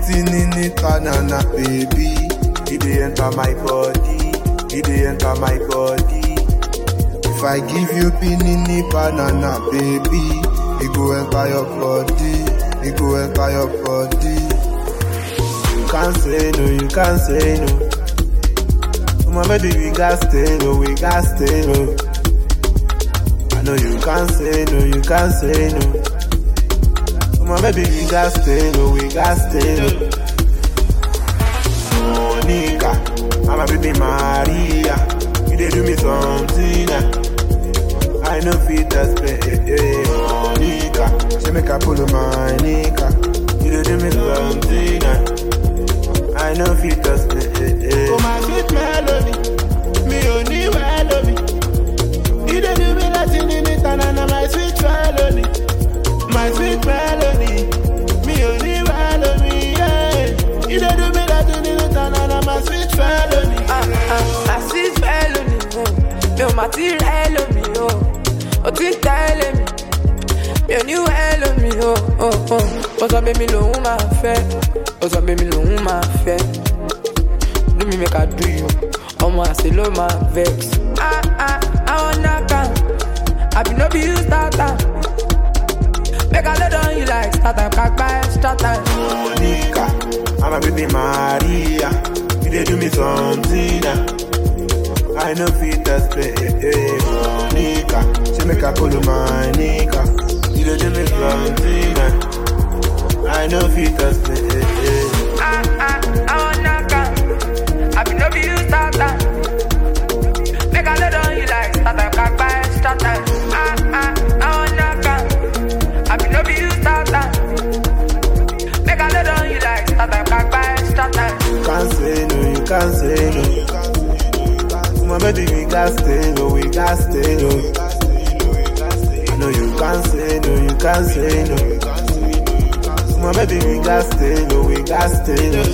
tinini tanana baby. It dey enter my body, it dey enter my body. If I give you pinini banana baby, it go enter your body, it go enter your body. You can't say no, you can't say no. My baby, we got stay no, we got stay no. I know you can't say no, you can't say no. My baby, we got stay no, we got stay no. Monica, I'm a baby Maria. You dey do me something. ah. I know fit explain. eh, eh, Monica, she make a pull my nika. You dey do me something. ah. I know fit explain. eh, eh. Oh my sweet melody, mi ò ní wẹ́ lómi. Ìdè mi mi láti ní níta nana my sweet melody, my sweet melody, mi ò ní wẹ́ lómi. yeah. Ìdè mi láti ní níta nana my sweet melody. Ah, ah, ah, sweet felony, oh. Mi ò mà ti rẹ́ lómi, oh. Ó ti ń tẹ́lẹ̀ mi. Mi ò ní wẹ́ lómi, oh, oh, oh. Ó sọ pé mi lòun máa fẹ́. Ó sọ pé mi lòun máa fẹ́. Do me make I do you. Ọmọ àṣẹ ló máa vex. Ah, ah, àwọn náà àbí no be you start am. Make I lay down you like start time, kagba extra time. Monica, I'm a baby Maria. You dey do me something. ah. I know fit explain. eh, eh, Monica, she make a pull my nika. You dey do me something. ah. I know fit explain. eh, eh. Ah, ah, àwọn náà àbí no be you start am. Make I lay down you like start time, kagba extra time. Ah, ah, àwọn náà àbí no be you start am. Make I lay down you like start time, kagba extra time. You can't say no, you can't say no. My baby, we got stay no, we got stay no. I know you can't say no, you can't say no. My baby, we got stay no, we got stay no.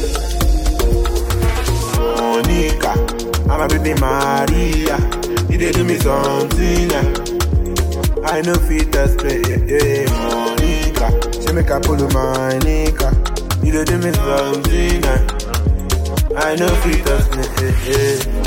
Monica, I'm a baby Maria. You dey do me something. ah. I know fit explain. eh, eh, Monica, she make a pull my nika. You dey do me something. ah. I know fit explain. eh, eh.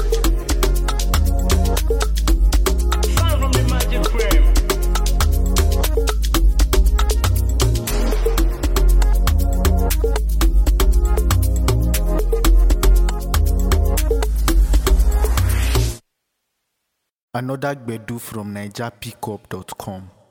Another Gbedu from NigerPickup.com.